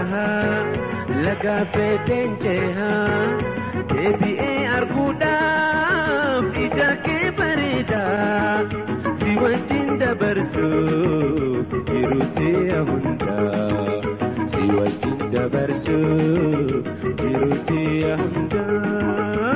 bahaa laga feeteen cehaa deebi'ee arguudhaaf ija kee bareedaa si wajjin dabarsuuf jiruuti hundaa si wajjin dabarsuuf jiruuti hundaa.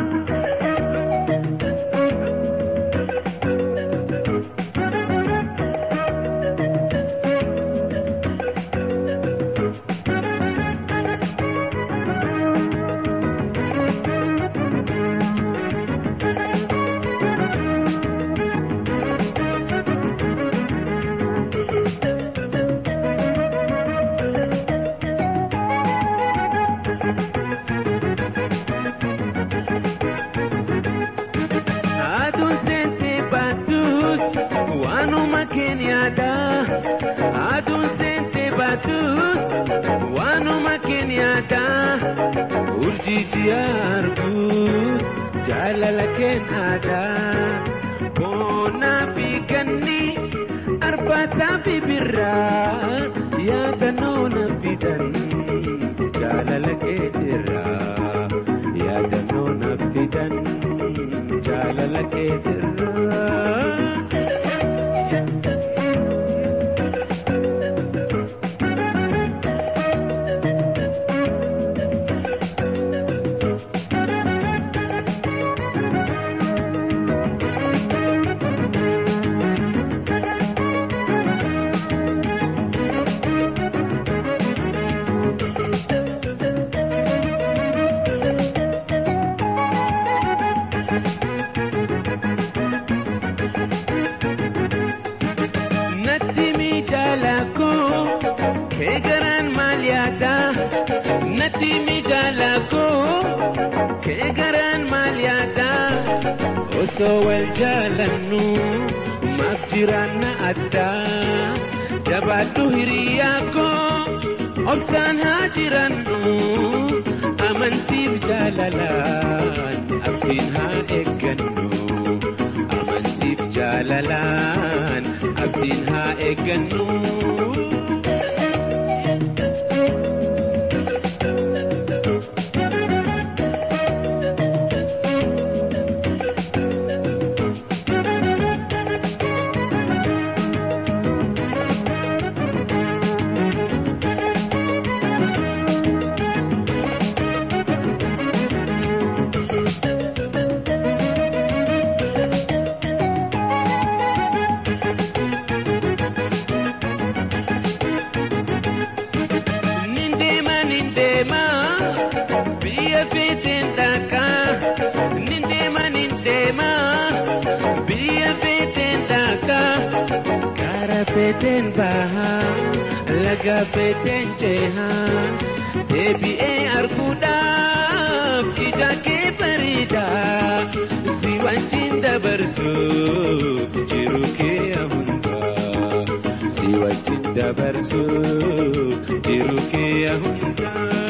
Aduun seentee baatuus waanuma keenyaadha. Aduun seentee baatuus waanuma keenyaadha. Urjii ji'a arguus jaalala keenyaadha. Boonaa fi ganni arbaataa fi birraa yaadannoo na fidan jaalala keetirraa yaadannoo na fidan. jaalala keetirraa. Natti miidhagako keegaraan maal yaada? Natti miidhagako keegaraan maal yaada? Osoo wal jaalannu maaf jiraanna addaa? Jabaadhu hiriyaa koo obsaan haa jirannu amantiif jaalalaan abdiin haa eeggannu. Amantiif jaalalaan abdiin haa eeggannu. Nindeema nindeema biyya feeteen dhaqaa. Nindeema nindeema biyya feeteen dhaqaa. Gaara feeteen bahaa laga feeteen cehaa. Deebi'ee arguudhaaf ija kee bareedaa. Si wajjin dabarsuuf jiru kee hundaa. Si wajjin dabarsuuf jiru kee hundaa.